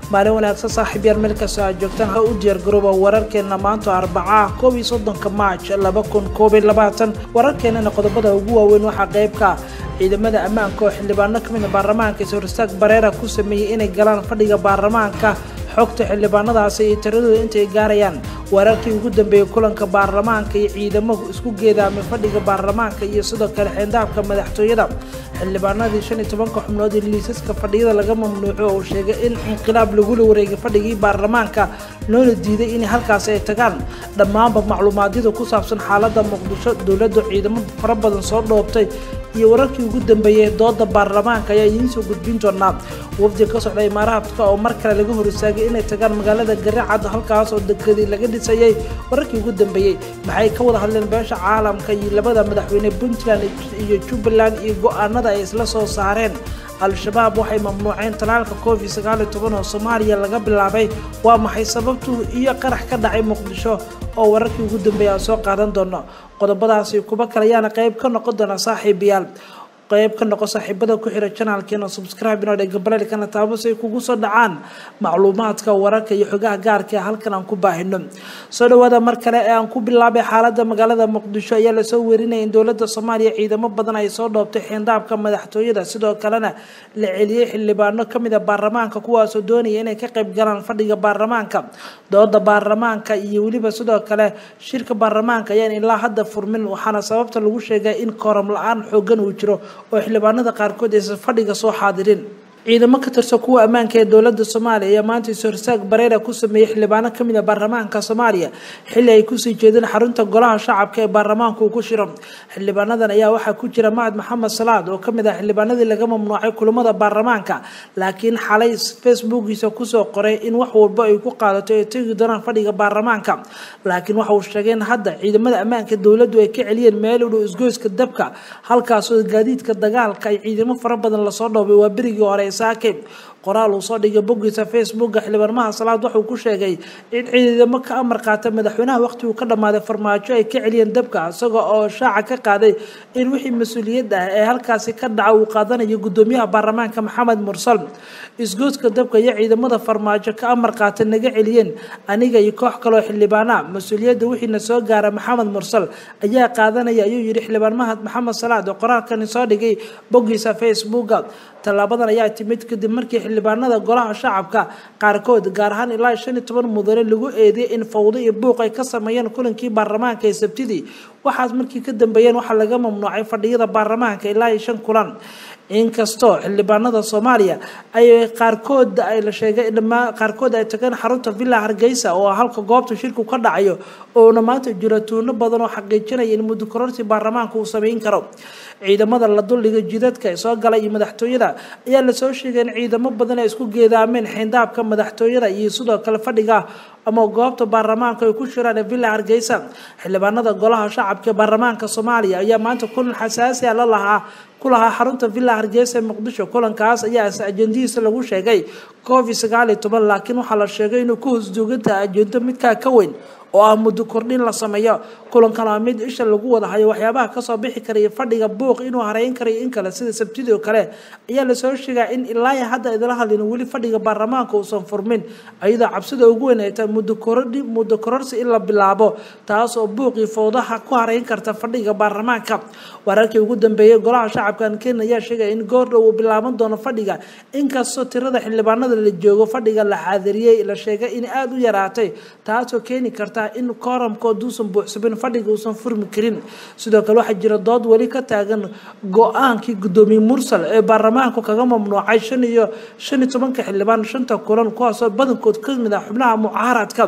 maalin wanaagsan saaxiib yaal meel kastoo aad joogtaan ha u diyaargarooba wararkeena maanta arbacaah koob iyo soddonka maaj laba kun koob iyo labaatan wararkeenana qodobada ugu waaweyn waxaa qeybka ciidamada ammaanka oo xildhibaano kamid a baarlamaanka is-horistaag bareera ku sameeyey inay galaan fadhiga baarlamaanka xogta xildhibaanadaasi iyo tiradooda intay gaarayaan wararkii ugu dambeeyey kulanka baarlamaanka iyo ciidamo isku geedaamay fadhiga baarlamaanka iyo sidoo kale xeendaabka madaxtooyada xildhibaanadii shan iyo tobanka xubnood ee liisaska fadhiyada laga mamnuuco oo sheegay in inqilaab lagula wareegay fadhigii baarlamaanka loona diiday inay halkaasi ay tagaan dhammaanba macluumaadyada ku saabsan xaalada muqdisho dowladda ciidamo fara badan soo dhoobtay iyo wararkii ugu dambeeyey dooda baarlamaanka ayaa idiin soo gudbin doonaa wafdi ka socda imaaraadka oo mar kale laga hor istaagay inay tagaan magaalada garacad halkaas oo dekadii laga dhisayay wararkii ugu dambeeyey maxay ka wada hadleen beesha caalamka iyo labada madaxweyne puntland iyo jubbaland iyo go-aanada ay isla soo saareen al-shabaab waxay mamnuuceen talaalka covid sagaal iyo toban oo soomaaliya laga bilaabay waa maxay sababtu iyo qarax ka dhacay muqdisho oo wararkii ugu dambeeya aan soo qaadan doono qodobadaasi kuba kale ayaana qeyb ka noqon doona saaxiibayaal qeyb ka noqo saaxiibada ku xira janaalkeena subscribe inoo dhega baleelkana taabo si ay kugu soo dhacaan macluumaadka wararka iyo xogaha gaarka ee halkan aan ku baahino soo dhawaada mar kale ee aan ku bilaabay xaalada magaalada muqdisho ayaa lasoo werinaya in dowladda soomaaliya ciidamo badan ay soo dhoobtay xeendaabka madaxtooyada sidoo kalena la celiyey xildhibaano kamid a baarlamaanka kuwaasoo doonaya inay ka qayb galaan fadhiga baarlamaanka dooda baarlamaanka iyo weliba sidoo kale shirka baarlamaanka ayaan ilaa hadda furmin waxaana sababta lagu sheegay in kooram la-aan xoogan uu jiro oo xildhibaanada qaarkood aysan fadhiga soo xaadirin ciidamo ka tirsan kuwa ammaanka ee dowladda soomaaliya ayaa maanta is-horsaag bareera ku sameeyey xildhibaano kamid a baarlamaanka soomaaliya xilli ay kusii jeedeen xarunta golaha shacabka ee baarlamaanka uu ku shiro xildhibaanadan ayaa waxaa ku jira mahad maxamed salaad oo kamid ah xildhibaanadii laga mamnuucay kulamada baarlamaanka laakiin xalay facebookiisa kusoo qoray in wax walba ay ku qaadato ay tegi doonaan fadhiga baarlamaanka laakiin waxa uu sheegay in hadda ciidamada ammaanka dowladdu ay ka celiyeen meel u dhow isgoyska dabka halkaasoo gaadiidka dagaalka ay ciidamo fara badan lasoo dhoobay waa berigii hore saake qoraal uu soo dhigay boggiisa facebooka xildhibaanmaha salaad wuxuu ku sheegay in ciidamo ka amar qaata madaxweynaha waqtiguu ka dhammaaday farmaajo ay ka celiyeen dabka isaga oo shaaca ka qaaday in wixii mas-uuliyad ah ee halkaasi ka dhaca uu qaadanayo guddoomiyaha baarlamaanka maxamed mursal isgoodka dabka iyo ciidamada farmaajo ka amar qaata naga celiyeen aniga iyo koox kaloo xildhibaana mas-uuliyadda wixiina soo gaara maxamed mursal ayaa qaadanaya ayuu yidhi xildhibaan mahad maxamed salaad oo qoraalkani soo dhigay boggiisa facebooka tallaabadan ayaa timid kadib markii xildhibaanada golaha shacabka qaarkood gaar ahaan ilaa shan iyo toban mudane lagu eedeeyay in fawdo iyo buuq ay ka sameeyeen kulankii baarlamaanka ee sabtidii waxaas markii ka dambeeyeen waxaa laga mamnuucay fadhiyada baarlamaanka ilaa iyo shan kulan inkastoo xildhibaanada soomaaliya ay qaarkood ay la sheegay dhamaa qaarkood ay tageen xarunta villa hargeysa oo halka goobta shirku ka dhacayo oona maanta jiro tuuno badan oo xaqiijinaya in muddo kororsi baarlamaanka uu sameyn karo ciidamada la duldhiga jidadka soo galay iyo madaxtooyada ayaa lasoo sheegay in ciidamo badan ay isku geedaameen xeendaabka madaxtooyada iyo sidoo kale fadhiga ama goobta baarlamaanka ay ku shiraan villa hargeysa xildhibaanada golaha shacabka ee baarlamaanka soomaaliya ayaa maanta kulan xasaasi a la lahaa ku lahaa xarunta villa hargeysa ee muqdisho kulankaas ayaa ajendihiisa lagu sheegay covid sagaal iyo toban laakiin waxaa la sheegay inuu ka hoosjoogantaha ajendo midkaa ka weyn oo ah muddo kordhin la sameeyo kulankan waa mid isha lagu wada hayo waxyaabaha kasoo bixi karaya fadhiga buuq inuu hareyn karayo in kale sida sabtidii oo kale ayaa lasoo sheegaa in ilaa hadda idala hadlin weli fadhiga baarlamaanka uusan furmin ayadoo cabsida ugu weyn ay tahay muddo korodhi muddo kororsi in la bilaabo taas oo buuqii fowdaha ku hareyn karta fadhiga baarlamaanka wararkii ugu dambeeyey golaha shacabkan kenya ayaa sheegaya in goordhow uu bilaaban doono fadhiga inkastoo tirada xildhibaanada la joogo fadhiga la xaadiriyey la sheegay in aada u yaraatay taasoo keeni karta in kooramkood uusan buuxsamin fadhiga uusan furmi karin sidoo kale waxaa jira dood weli ka taagan go-aankii guddoomiye mursal ee baarlamaanku kaga mamnuucay shan iyo shan iyo tobanka xildhibaan shanta kulan kuwaasoo badankood kamid ah xubnaha mucaaradka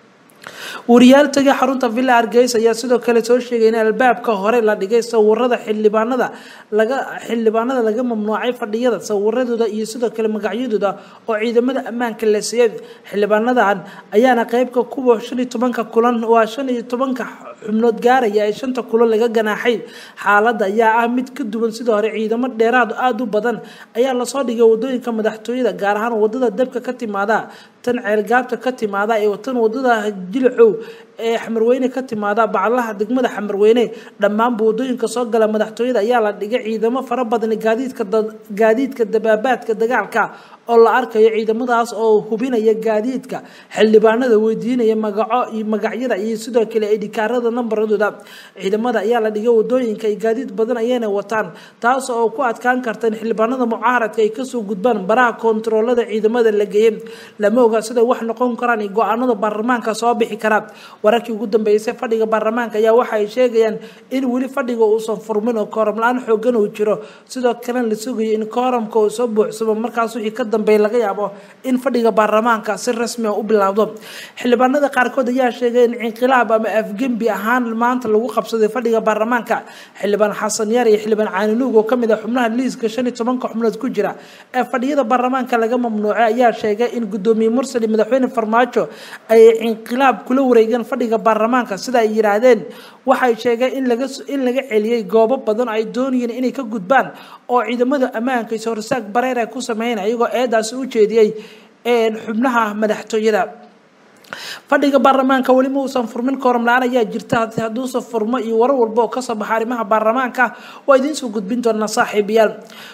wariyaal tagay xarunta villa hargeysa ayaa sidoo kale soo sheegay in albaabka hore la dhigay sawirada xildhibaanada laga xildhibaanada laga mamnuucay fadhiyada sawiradooda iyo sidoo kale magacyadooda oo ciidamada ammaanka la siiyay xildhibaanadan ayaana qeybka kuwa shan iyo tobanka kulan waa shan iyo tobanka xubnood gaaraya ee shanta kulan laga ganaaxay xaaladda ayaa ah mid ka duwan sidoo hore ciidamo dheeraad aada u badan ayaa lasoo dhigay wadooyinka madaxtooyada gaar ahaan wadada dabka ka timaada tan ceelgaabta ka timaada ee tan wadada jilcow ee xamarweyne ka timaada baclaha degmada xamarweyne dhammaanba wadooyinka soo gala madaxtooyada ayaa la dhigay ciidamo fara badan gaadiidka gaadiidka dabaabaadka dagaalka oo la arkayo ciidamadaas oo hubinaya gaadiidka xildhibaanada weydiinaya magaco iyo magacyada iyo sidoo kale idhikaarada nambaradooda ciidamada ayaa la dhigay wadooyinka iyo gaadiid badan ayayna wataan taas oo ku adkaan karta in xildhibaanada mucaaradka ay kasoo gudbaan baraha koontaroolada ciidamada la geeyey lama oga siday wax noqon karaan iyo go-aanada baarlamaanka soo bixi karaa wararkii ugu dambeysay fadhiga baarlamaanka ayaa waxa ay sheegayaan in weli fadhiga uusan furmin oo kooram la-aan xoogan uu jiro sidoo kalena la sugayo in kooramka uu soo buuxsamo markaas wixii ka dambeeya laga yaabo in fadhiga baarlamaanka si rasmi a u bilaawdo xildhibaanada qaarkood ayaa sheegay in inqilaab ama afgembi ahaan maanta lagu qabsaday fadhiga baarlamaanka xildhibaan xasan yaar iyo xildhibaan caaninuug oo kamid ah xubnaha liiska shan iyo tobanka xubnood ku jira ee fadhiyada baarlamaanka laga mamnuucay ayaa sheegay in gudoomiye mursal iyo madaxweyne farmaajo ay inqilaab kula wareegeen fadhiga baarlamaanka sida ay yidhaahdeen waxay sheegeen in laga in laga celiyey goobo badan ay doonayeen inay ka gudbaan oo ciidamada ammaanka iso horsaag bareer ay ku sameynaya iyagoo eedaasi u jeediyey xubnaha madaxtooyada fadhiga baarlamaanka weli ma uusan furmin kooram la-aan ayaa jirta hadduusan furmo iyo warar walba oo kasoo baxa arrimaha baarlamaanka waa idiinsoo gudbin doonaa saaxiibayaal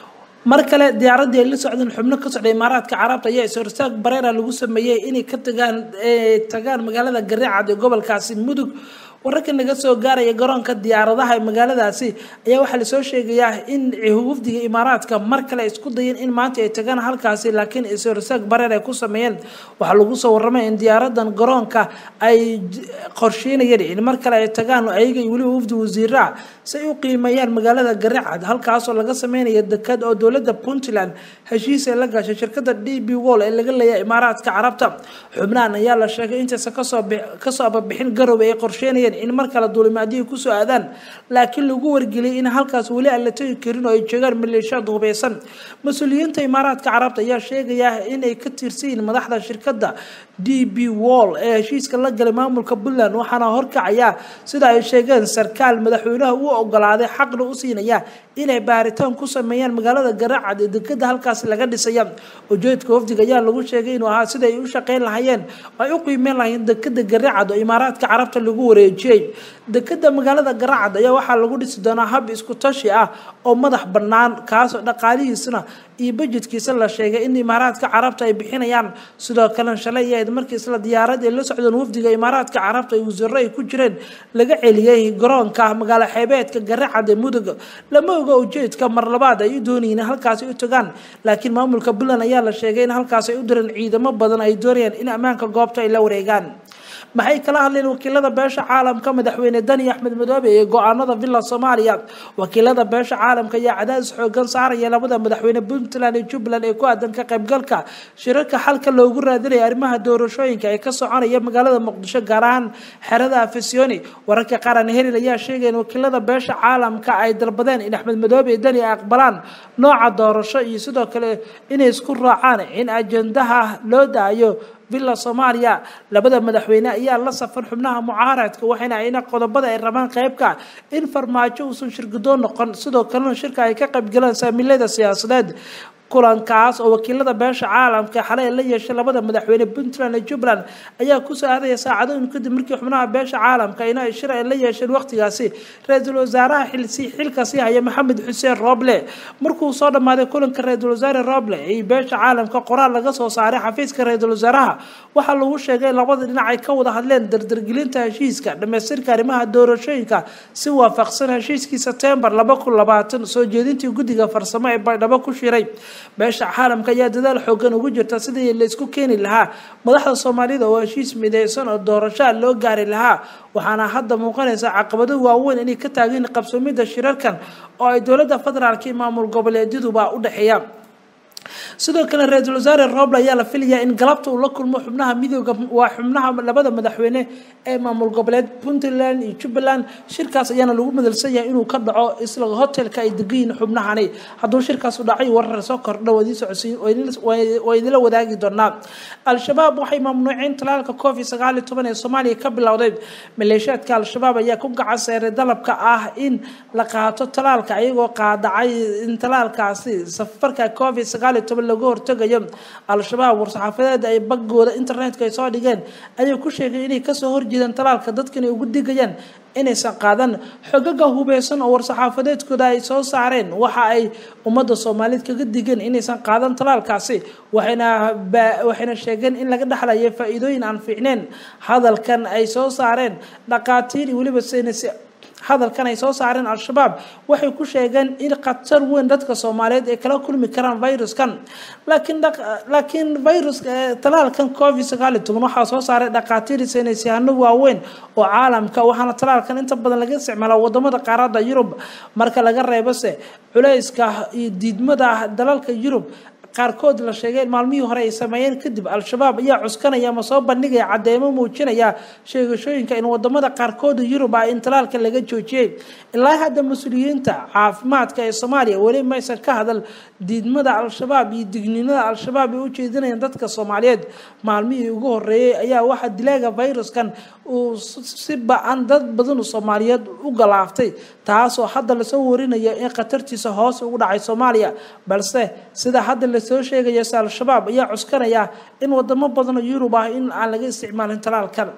mar kale diyaaradii ay la socdeen xubno ka socda imaaraadka carabta ayaa is-horsaag bareera lagu sameeyey inay ka tagaan tagaan magaalada gariicad ee gobolkaasi mudug wararka naga soo gaaraya garoonka diyaaradaha ee magaaladaasi ayaa waxaa lasoo sheegayaa in wafdiga imaaraadka mar kale isku dayeen in maanta ay tagaan halkaasi laakiin is-horsaag bareer ay ku sameeyeen waxaa lagu soo waramay in diyaaradan garoonka ay qorsheynayeen in mar kale ay tagaan ayaga iyo weliba wafdi wasiiraa si ay u qiimeeyaan magaalada garicad halkaasoo laga sameynaya dekad oo dowladda puntland heshiis ay la gashay shirkada d b wall ee laga leeyahay imaaraadka carabta xubnahan ayaa la sheegay intaysa kasoo kasoo ababixin garowe ay qorsheynayeen in mar kale duulimaadiyay kusoo aadaan laakiin lagu wargeliyay in halkaas weli aan la tegi karin oo ay joogaan maleeshiyaad hubeysan mas-uuliyiinta imaaraadka carabta ayaa sheegaya inay ka tirsan yihiin madaxda shirkadda d b wall ee heshiiska la galay maamulka puntland waxaana horkacaya sida ay sheegeen sarkaal madaxweynaha u ogolaaday xaqna u siinaya inay baaritaan ku sameeyaan magaalada garaacad ee dekada halkaas laga dhisaya ujeedka wafdiga ayaa lagu sheegay inuu ahaa sida ay u shaqeyn lahayeen ay u qiimeyn lahayeen dekada garaacad oo imaaraadka carabta lagu wareejiyey dekada magaalada garaacad ayaa waxaa lagu dhisi doonaa hab isku tashi ah oo madax bannaan kaasoo dhaqaalihiisana iyo bajedkiisa la sheegay in imaaraadka carabta ay bixinayaan sidoo kalena shalay iyo ayd markii isla diyaarad ay la socdeen wafdiga imaaraadka carabta ay wasiiro ay ku jireen laga celiyey garoonka magaalo xeebeedka garaacad ee mudug lama oga ujeedka mar labaad ay u doonayeen halkaasi u tagaan laakiin maamulka puntland ayaa la sheegay in halkaas ay u direen ciidamo badan ay doonayaan in ammaanka goobta ay la wareegaan maxay kala hadleen wakiilada beesha caalamka madaxweyne dani axmed madoobe ee go-aanada villa soomaaliya wakiilada beesha caalamka ayaa cadaadis xoogan saaraya labada madaxweyne puntland iyo jubbaland ee ku aadan ka qaybgalka shirarka xalka loogu raadinaya arrimaha doorashooyinka ee ka soconaya magaalada muqdisho gaar ahaan xerada afisyooni wararka qaran helil ayaa sheegaya in wakiilada beesha caalamka ay dalbadeen in axmed madoobe iyo dani ay aqbalaan nooca doorasho iyo sidoo kale inay isku raacaan in ajendaha loo daayo villa soomaaliya labada madaxweyne ayaa la safan xubnaha mucaaradka waxayna ayna qodobada ay rabaan qeybka in farmaajo uusan shirgudoon noqon sidoo kalena shirka ay ka qaybgalaan saamilada siyaasadeed kulankaas oo wakiilada beesha caalamka xalay la yeeshay labada madaxweyne puntland iyo jubbaland ayaa kusoo aadaya saacadooyin kadib markii xubnaha beesha caalamka ina shir ay la yeesheen waqtigaasi ra-iisul wasaaraha xilsi xilkasi haya maxamed xuseen roble markuu soo dhammaaday kulanka ra-iisul wasaare roble iyo beesha caalamka qoraal laga soo saaray xafiiska ra-iisul wasaaraha waxaa lagu sheegay labada dhinac ay ka wada hadleen dardargelinta heshiiska dhamaystirka arrimaha doorashooyinka si waafaqsan heshiiskii sebtembar laba kun labaatan soo jeedintii guddiga farsamo ee baydhabo ku shiray beesha caalamka ayaa dadaal xoogan ugu jirta sidii la isku keeni lahaa madaxda soomaalida oo heshiis mideysan oo doorashaa loo gaari lahaa waxaana hadda muuqanaysa caqabado waaweyn inay ka taageen qabsoomida shirarkan oo ay dowladda federaalka iyo maamul goboleedyaduba u dhexeeya sidoo kale ra-iisul wasaare roble ayaa la filayaa in galabta uu la kulmo xubnaha midooda waa xubnaha labada madaxweyne ee maamul goboleed puntland iyo jubbaland shirkaas ayaana lagu madalsan yahay inuu ka dhaco isla hotelka ay degayiin xubnahani hadduu shirkaas u dhacay warar soo kordha waa idinla wadaagi doonaa al-shabaab waxay mamnuuceen talaalka covid sagaal iyo toban ee soomaaliya ka bilowday maleeshiyaadka al-shabaab ayaa ku gacan seeray dalabka ah in la qaato talaalka ayagoo qaadacay in talaalkaasi safarka covid sagaal iyo toban laga hortegayo al-shabaab war-saxaafadeed ay bagooda internetka ay soo dhigeen ayay ku sheegay inay kasoo horjeedaan talaalka dadkan ay ugu digayaan inaysan qaadan xogaga hubeysan oo war-saxaafadeedkooda ay soo saareen waxa ay ummadda soomaaliyeed kaga digeen inaysan qaadan talaalkaasi waxayna waxayna sheegeen in laga dhexlayo faa-iidooyin aan fiicneen hadalkan ay soo saareen dhaqaatiir iyo weliba saynis hadalkan ay soo saareen al-shabaab waxay ku sheegeen in khatar weyn dadka soomaaliyeed ay kala kulmi karaan viruskan laakiin laakiin viruska talaalkan covid sagaal iyo toban waxaa soo saaray dhaqaatiir saynisyahano waaweyn oo caalamka waxaana talaalkan inta badan laga isticmaala wadamada qaarada yurub marka laga reebose culeyska iyo diidmada dalalka yurub qaarkood la sheegay in maalmihii hore ay sameeyeen kadib al-shabaab ayaa cuskanaya ama soo bandhigaya cadeymo muujinaya sheegashooyinka in wadamada qaarkooda yurub ah in talaalka laga joojiyey ilaa hadda mas-uuliyiinta caafimaadka ee soomaaliya weli maysan ka hadal diidmada al-shabaab iyo digniinada al-shabaab ay u jeedinayaan dadka soomaaliyeed maalmihii ugu horeeyey ayaa waxaa dilaaga viruskan uu si ba-an dad badan soomaaliyeed u galaaftay taasoo hadda lasoo warinayo in khatartiisa hoos ugu dhacay soomaaliya balse sida hadda lasoo sheegaya se al-shabaab ayaa cuskanaya in wadamo badan oo yurub ah in aan laga isticmaalin talaalkan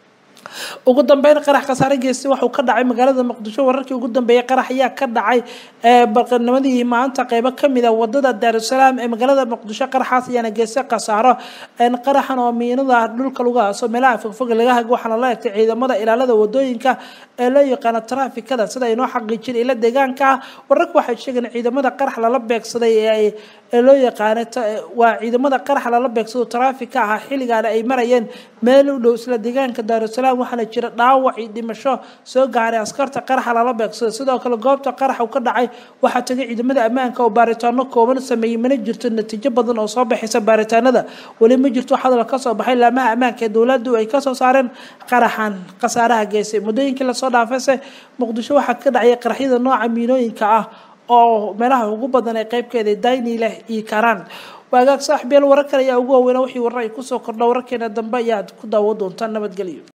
ugu dambeyn qarax khasaare geystay waxuu ka dhacay magaalada muqdisho wararkii ugu dambeeyay qarax ayaa ka dhacay barqanimadii maanta qeybo kamid a wadada daarusalaam ee magaalada muqdisho qaraxaas ayaana geystay khasaaro qaraxan oo miinada dhulka lagu haaso meelaha fogfog laga hag waxaana la egtay ciidamada ilaalada wadooyinka ee loo yaqaano trafikada sida aynoo xaqiijin ila deegaanka ah wararka waxay sheegeen ciidamada qarax lala beegsaday ee loo yaqaano waa ciidamada qarax lala beegsado trafika ah xilligaana ay marayeen meel u dhow isla deegaanka daarusalaam waxaana jira dhaawac iyo dhimasho soo gaaray askarta qaraxa lala beegsada sidoo kale goobta qarax uu ka dhacay waxaa tagay ciidamada ammaanka oo baaritaano kooban sameeyey mana jirto natiijo badan oo soo baxaysa baaritaanada weli ma jirto hadal kasoo baxay laamaha ammaanka ee dowladdu ay kasoo saareen qaraxan khasaaraha geysay muddooyinkii lasoo dhaafayse muqdisho waxaa ka dhacaya qaraxyada nooca miinooyinka ah oo meelaha ugu badan ee qeybkeeda dayni leh iyo karaan waagaag saaxiibyaal warar kale ayaa ugu waaweynaa wixii warar ay kusoo kordha wararkeena dambe ayaad ku daawo doontaan nabadgelyo